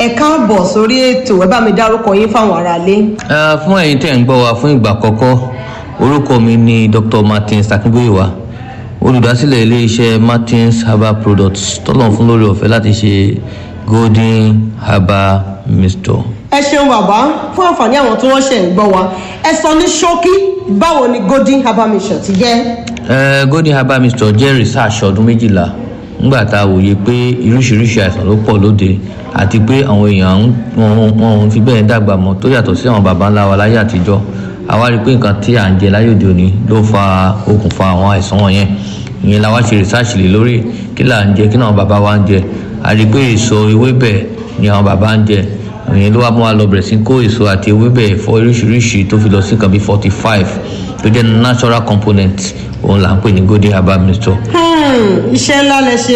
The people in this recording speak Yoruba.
ẹ káàbọ̀ sórí ètò ẹ bá mi dárúkọ yín fáwọn aráalé. Uh, fún ẹ̀yin tẹ̀ ń gbọ́ wa fún ìgbà àkọ́kọ́ orúkọ mi ni dr martins akínbóyèwá olùdásílẹ̀ iléeṣẹ́ martins herbal products tọ́lọ̀ fún lórí ọ̀fẹ́ láti ṣe golden herbal mixture. ẹ ṣeun bàbá fún àǹfààní àwọn tí wọ́n ṣẹ̀ ń gbọ́ wa ẹ sọ ní ṣókí báwo ni golden herbal mission ti jẹ́. Uh, golden herbal mixture jẹ́ research ọdún méjìlá nígbà tá a wòye pé oríṣiríṣi àìsàn ló pọ̀ lóde àti pé àwọn èèyàn wọn ò fi bẹ́ẹ̀ dàgbà mọ́ tó yàtọ̀ sí àwọn baba ńlá wa láyé àtijọ́ àwa rí i pé nǹkan tí à ń jẹ láyé òde òní ló fa okùnfà àwọn àìsàn wọ̀nyẹn ìyẹn la wá ṣe research lé lórí kí là ń jẹ kí náà bàbá wa ń jẹ a rí i pé èso ewébẹ̀ ni àwọn bàbá ń jẹ ìyẹn ló wá mú wa lọ bẹ̀rẹ̀ sí kó èso àti ewébẹ̀ ẹ̀fọ́ oríṣiríṣi tó fi lọ sí nǹkan bíi forty five tó jẹ́ natural component òun là ń pè ní golden herbal mixture. iṣẹ́ ńlá lẹ ṣe